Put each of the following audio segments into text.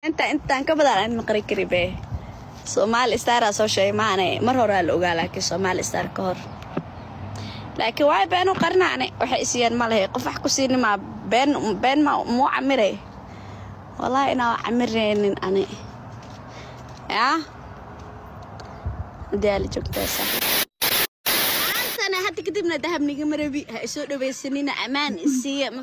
inta intaan ka badan aan maqri kari be soomaali staraa soo sheegay maane mar horaa la ogaa laakiin soomaali star ka hor laakiin waay been u qarnaane waxay isiyeen ma lehe qof wax ku siinimaa been been ma muu camire wallaahi inaa camireynin ani yaa hadii aala joogtaa saaxiib maantana hadda kadibna dahabniga marabi ha isoo dhawaysanina ammaan isiiya ma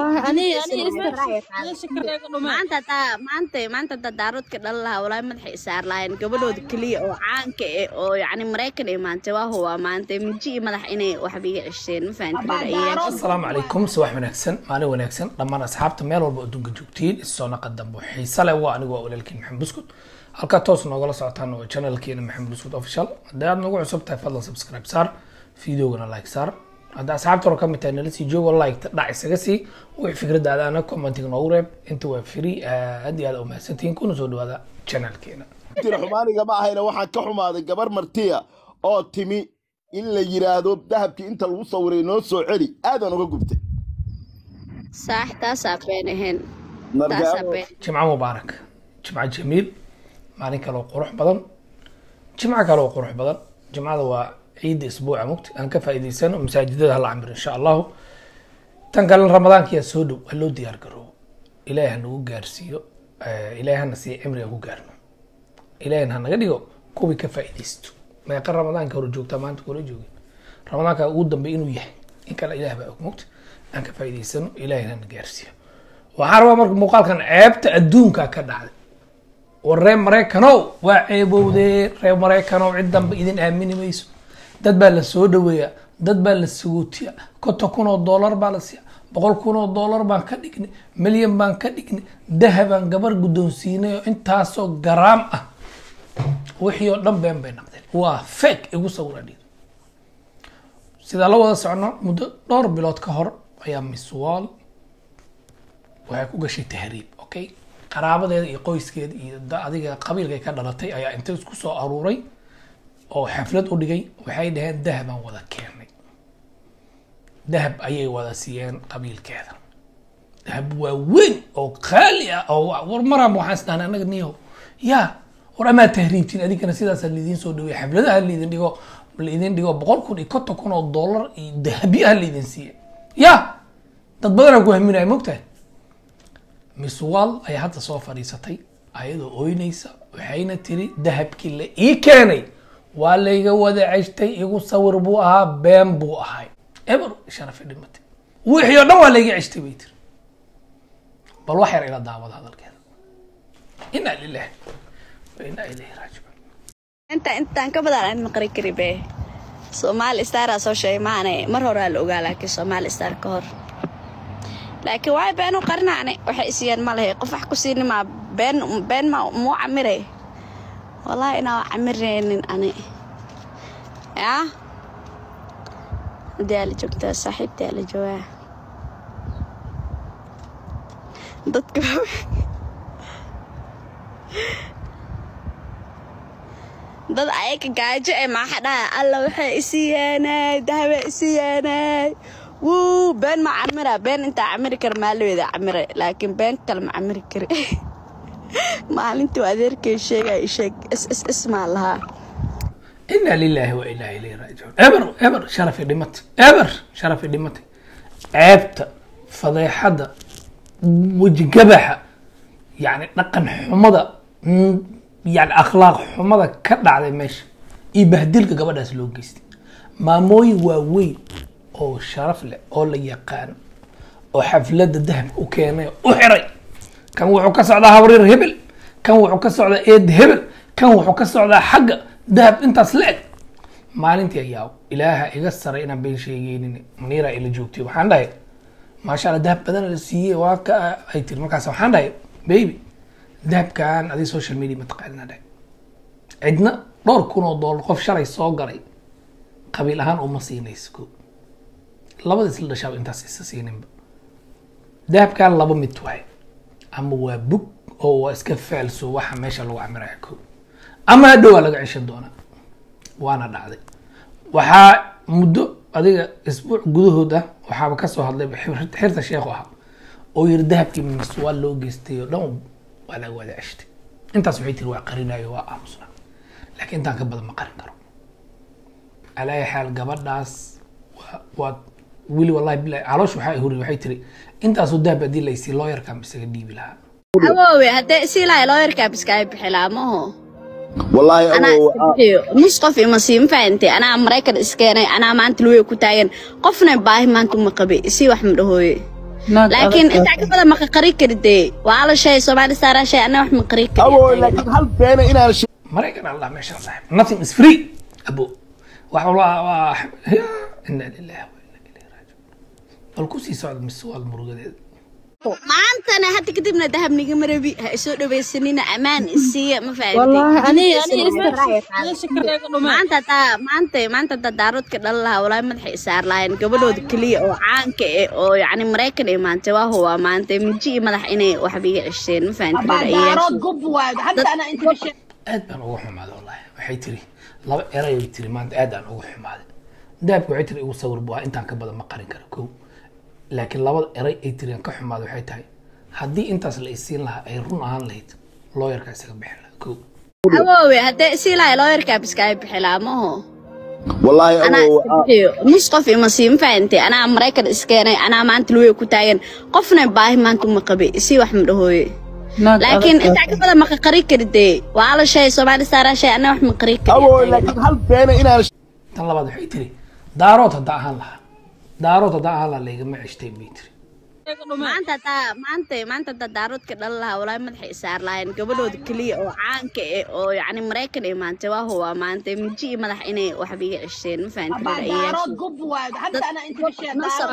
fahamtaymaanta taa maanta maanta taa daaroodka dhala lahaa walaahi madaxay isaar lahayn gabadhooda keliya oo caanka eh oo yacni maraykan ee maanta waa huwa maanta miji iyo madax inay waxba iga cesheen ma fahamtay asalaamu calaykum subax wanaagsan maalin wanaagsan dhammaan asxaabta meel walba adduunka joogtiin isoo naqa dambo xiise leh waa anigu waa walaalkiin maxamed buskud halkaa toos noogala socotaan waa channelkeena maxamed buskud official haddii aad nagu cusub tahay fadlan subscribe saar videogana like saar hadda asxaabta hore ka mid tahay nala sii joogo like dhac isaga sii wixii fikradaada ana commenting noogu reeb inta waa free aad iyo aad u mahadsantihiin kuna soo dhawaada channelkeena tira xumaaniga ma ahayna waxaan ka xumaaday gabar martiya oo timi in la yiraahdo dahabkii inta lagu sawiray noo soo celi aadaan uga gubtay saax taasaa been ahayn Marka- taasaa been jimco mubaarak jimco jamiil maalin kale oo qurux badan jimco kale oo qurux badan jimcada waa ciidda isbuuca mugti aan ka faa'iidaysano masaajidada hala camiro insha allahu tan kale ramadaankiyaa soo dhow ha loo diyaar garoobo ilaahay ha nagu gaarsiiyo eh, ilaahay hana siiya cimriga ku gaarno ilaahayna ha naga dhigo kuwii ka faa'iidaysto meeqa ramadaanka hore joogtaa maanta kula joogin ramadaanka ugu dambe inuu yahay in kale ilaah baa og mugti aan ka faa'iidaysano ilaahay hana gaarsiiyo waxaan rabaa marka muuqaalkan ceebta adduunka ka dhacday war reer maraykanow waa ceebowdee reer maraykanow cid danba idin aamini mayso dad baa la soo dhaweeyaa dad baa la sagootiya konton kun oo dollar baa la siiya boqol kun oo dollar baan ka dhignay milyan baan ka dhignay dahabaan gabar guddoonsiinay oo intaasoo garaam ah wixii oo dhan been bay noqdeen waa fake igu sawira dhiid sidaa la wada socono muddo dhowr bilood ka hor ayaa miss wall waxay ku gashay tahriib okay qaraabadeeda iyo qoyskeeda iyo da- adiga qabiilka ay ka dhalatay ayaa inta isku soo aruuray oo xaflad u dhigay waxay dhaheen dahabaan wada keenay dahab ayay wada siiyeen qabiilkeeda dahab waa weyn oo qaali ah oo wa- war maraan waxaan isdhahnay anaga niyo ya war amaa tahriibtiin adigana sidaasaa liidiin soo dhaweey xafladaha liidin dhigo liidin dhigo boqol kun iyo konton kun oo dollar iyo dahabyo ah liidin siiye ya dad badanaa ku haminaya mogtahay miss wall ayaa hadda soo fadhiisatay ayadoo ooynaysa waxayna tiri dahabkii la ii keenay waa layga wada ceshtay igu sawir buu ahaa been buu ahay eber sharafi dhimatay wixii oo dhan waa layga ceshtay bay tiri bal wax yar ila daawada hadalkeeda inaa lilahi wa inaa ilayhi raajicuun inta intaan ka badan aan maqri kari be soomaali staraa soo sheegay maane mar horaa la ogaa laakiin soomaali star ka hor laakiin waay been u qarnaane waxay isiyeen ma lehe qof wax ku siinimaa been been ma muu camire wallaahi inaa camireynin ani yaa hadii aala joogtaa saaxiibtii aala joogaa dadka dad ayaga gaajo ee maaxa dhaha alla waxay isi yeenay dahabe isi yeenay wuu been ma camira been intaa camiri kara maalaweeda camire laakiin been kale ma camiri kari maalintii adeerkay sheegay sheeg is is is maa lahaa inaa lilahi wa inaa ilayhi raajicuun eber eber sharafi dhimatay eber sharafi dhimatay ceebta fadeexadda wejigabaxa yani dhaqan xumada mm, yani akhlaaq xumada ka dhacday meesha iyo bahdilka gabadhaas loo geystay maamooyin waaweyn oo sharaf leh oo la yaqaano oo xafladda dahabka u keenay oo u xiray kan wuxuu ka socdaa habrir hebel kan wuxuu ka socdaa eed hebel kan wuxuu ka socdaa xagga dahab intaas la eg maalintii ayaa ilaaha iga saray inaan been sheegeynin maniira ila joogtay waxaan dhahay maasha allah dahab badan la siiyey waa ka ay tiri markaas waxaan dhahay baby dahabkan adi social media mataqaanina dhahay cidna dhowr kun oo dollar qof shalay soo galay qabiil ahaan uma siinayso ko labada isla dhashaaba intaas isa siininba dahabkan laba mid waay ama waa bug oo waa iska faalso waxa meesha lagu camiraya ko ama hadhow waa laga ceshan doonaa waana dhacday waxaa muddo adiga isbuuc gudahood ah waxaaba kasoo hadlay xir- xirta sheekhu ahaa oo yiri dahabkii miswaa loo geystay oo dhan waa laga wada ceshtay intaas waxay tiri waa qarinayo waa aamusna laakiin intaan ka badan ma qarin karo alaayi xaal gabadhaas waa waa wili wallahi bilahi caloosh waxaa huri waxay tiri intaasoo dahab haddii laysii looyarkaa misaga dhiibi lahaa awoowe haddee isii lahay looyarkaa biskaaga bixilaa maho wallaahi anaa awow iska bixiyo nus qof ima siin fahantay anaa maraykan iskeenay anaa maanta luwey ku taagan qofna baahi maanta uma qabe isii wax ma dhahooye laakiin intaa ka badan maqa qari karidee waa la shay soomaali saaraa shay anaa wax ma qari awow kari laakiin hal beena inaan she- maraykan allah meesha la saaxib nothing is free abo wax walba waa ina lillahi wa ina ilayhi raajiun bal kusii socda mise waa murugadeeda maantana hadda kadibna dahab nigama rabi ha isoo dhawaysanina ammaan isiiya ma والله أنا maanta hadaa maanta maanta hadaa daaroodka dhalan lahaa walaahi madaxay isaar lahayn gabadhooda keliya oo caanka eh oo yacni maraykan ay maantay waa huwaa maanta miji iyo madax inay waxba iga ceshteen ma fahantin دارود قب وايد حتى أنا أنت مش aad baan uga xumaaday wallahi waxay tiri laba eray ay tiri maanta aad aan uga xumaaday dahabka waxay tiri igu sawir buu ahaa intaan ka badan ma qarin karo kow laakiin labada eray ay tiri aan ka xumaaday waxay tahay haddii intaas la isiin lahaa ay run ahaan lahayd looyarkaa isaga bixin lahaa kow awoowe haddee isii lahay looyarkaa biskaaga bixilaa maho wallaahi anaa awow iska bixiyo nus qof ima siin fahantay anaa maraykan iskeenay anaa maanta luwey ku taagan qofna baahi maanta uma qabe isii wax ma dhahooye laakiin intaa ka badan maqa qari karidee waa la shay soomaali saaraa shay anaa wax ma qari awow kari laakiin hal beena inaan she- tan labaad waxay tiri daarood haddaa ahaan lahaa daarood haddaa ahaan lahaa laygama ceshtay bay tiri maanta hadaa maanta maanta hadaa daaroodka dhalan lahaa walaahi madaxay isaar lahayn gabadhooda keliya oo caanka eh oo yacni maraykan ay maantay waa huwaa maanta miji iyo madax inay waxba iga ceshteen ma fahantin دارود قب وايد حتى أنا أنت مش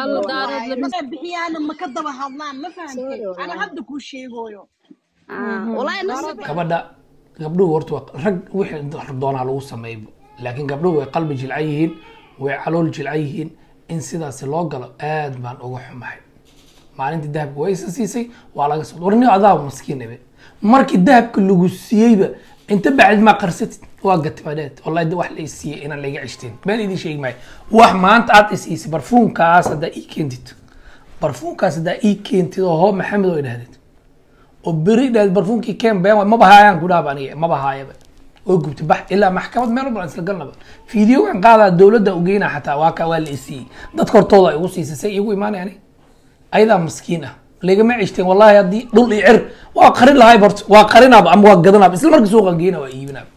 دارود بحي أنا ما كذب هضمان ما فهمت أنا هبدا كل شيء يقولوا walaahi nasib gabadha gabdhuhu horta waa rag wixii doonaa lagu sameeyba laakiin gabdhuhu way qalbi jilcan yihiin way calool jilcan yihiin in sidaasi loo galo aad baan uga xumahay maalintii dahabka waa isa siisay waa laga soo warni adaa maskiin ibe markii dahabka lagu siiyeyba inta bacdi maa qarsatid waa gatimadheed wallahi wax la isiiyey inaan laga ceshteen been idin sheegi maayo wax maanta aad isiisay barfuunkaas haddaa ii keentid barfuunkaas haddaa ii keentid oo hoo maxamed oo idhahdid oo beri dhaad barfuunkii keen been waay maba haayaan ku dhaaba aniga maba haayaba oo gubta bax ilaa maxkamad meel walba aan isla galnaba fiidiyogan qaadaa dowladda ugeynaa xataa waa ka waa la isiiyey dadka hortooda ay ugu siisay say igu imaanay ani ayadaa maskiin ah lagama ceshteen wallahi haddii dhul iyo cir waa qarin lahay horta waa qarinaaba ama waa gadanaaba isla markii suuqan geyna waa iibinaaba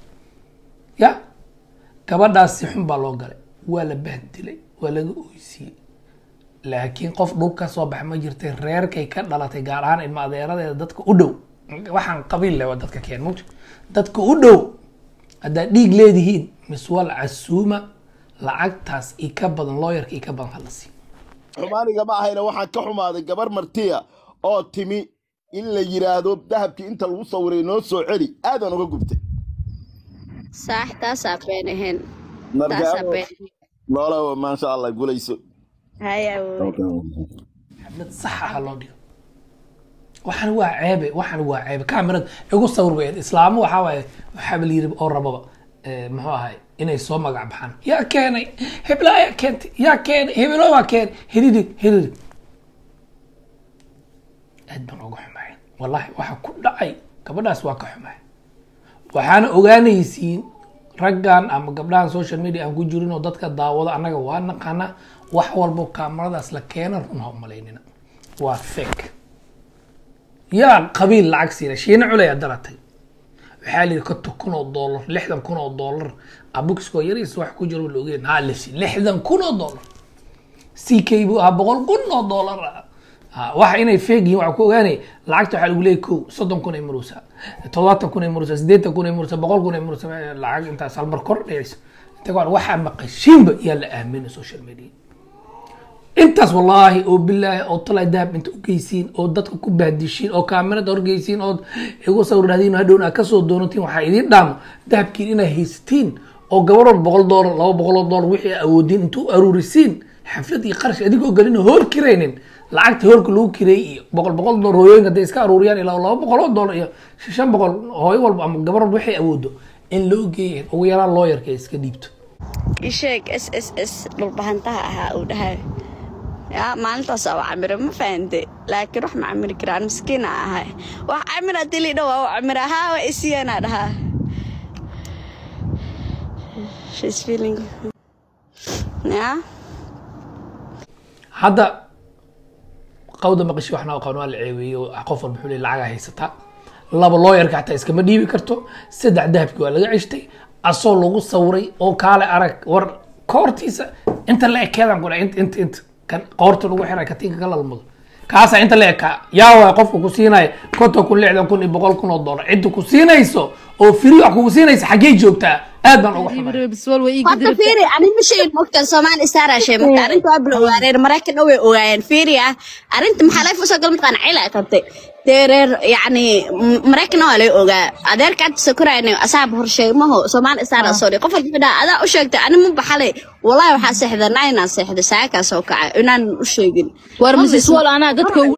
ya gabadhaas si xun baa loo galay waa la bahdilay waa laga oysiiyey laakiin qof dhul ka soo baxa ma jirtay reerkay ka dhalatay gaar ahaan ilma adeeradeeda dadka u dhow waxaan qabiil leh waa dadka keen mugta dadka u dhow haddaad dhiig leedihiin miswal casuuma lacagtaas i ka badan looyarka i ka badan hala sii xumaaniga ma ahayna waxaan ka xumaaday gabar martiya oo timi in la yidhaahdo dahabkii inta lagu sawiray noo soo celi aadaan uga gubtay saax taasaa been ahayn marka taasaa been noolawa maasha allah gulayso haya awoowe xaflad sax ah loo dhigo waxaan waa ceebe waxaan waa ceebe kamerad igu sawir bay ahayd. islaamo waxaa waaye waxaaba la yiri oo rababa eh, muxuu ahay inay soo magac baxaan yaa keenay hebla ayaa keentay yaa keenay hebelo waa keenay hiririg hiririg aad baan uga xumahay wallahi waxa ku dhacay gabadhaas waa ka xumahay waxaana ogaanaysiin raggan ama gabdhahan social media aan ku jirin oo dadka daawado annaga waa naqaana wax walbo kaamaradaas la keena run ha umalaynina waa fake yaa qabiil lacag siina shiina culaya daratay waxaa la yidhi konton kun oo dollar lixdan kun oo dollar abuxkoo yariis wax ku jiro la ogeyn haa lasi lixdan kun oo dollar c k buu ahaa boqol kun oo dollar ah Ha, waxa inay feeg yihiin waxaa ku ogaanay lacagta waxaa lagu leeyahy kow soddon kun ay maruusaa todobaatan kun ay maruusaa siddeetan kun ay maruusaa boqol kun ay maruusaa lacag intaas halmar kor dhigaysa inta ka waxaa maqashiinba yaa la aaminay social media intaas wallaahi oo bilaahi oo talay dahab inta ugeysiin oo dadka ku bahdishiin oo kaamirada horgeysiin oo igu sawiradiin hadhowna aad kasoo doonatiin waxaa idiin dhaamo dahabkiin inaa haysatiin oo gabarood boqol doolar laba boqol oo doolar wixii awoodiin intuu aruurisiin xaflad iyo qarash adigoo gelin hool kiraynin lacagta hoolka lagu kireeyey iyo boqol boqol doolar hooyooyinka hadday iska aruuriyaan ilaa laba boqol oo doolar iyo shan boqol hooyo walba ama gabarood waxay awoodo in loo geeya ugu yaraan looyarka ay iska dhiibto isheeg s s s dhulbahantaha ahaa uu dhahay yaa maalintaasaa u camira ma fahante laakiin wax ma camiri karaan miskiina ahay wax camir haddii liidha waa u camira haa waa isiyanaa dhahaa She's feeling yaa hadda qawda maqashi waxna aqoon waa la ceeweeyey oo qof walba xuli lacaga haysataa laba looyarka xataa iskama dhiibi karto saddex dahabki waa laga ceshtay asoo lagu sawiray oo kaale arag war koortiisa inta la ekeedan kudha int int int kan qoorta lagu xiray katiinka ka lalmado kaasa inta la ekaa yaa waay qofka ku siinaya konton kun lixdan kun iyo boqol kun oo dollar cidda ku siinayso oo firi wax kugu siinaysa xaggee joogtaa aad baan uga xumay biswal way horta fiiri ani ma sheegin mogta soomaali star aa sheegay marka arrinta waa bila ogaadeen maraykan dhan way ogaayeen fiiri ah arrinta maxaa laga fusoo gal mataqaan cila ay qabtay dee reer yacni m- maraykan waa laga ogaa adeerka hadda sakurayna asaab horsheegmaho soomaali star aa soo dhig qof walba dhaa adaa u sheegtay ani ma baxalay wallahi waxaa seexda naa inaan seexdo saakaas oo kaca inaan u sheegin war mrs wal anaa dadka ugu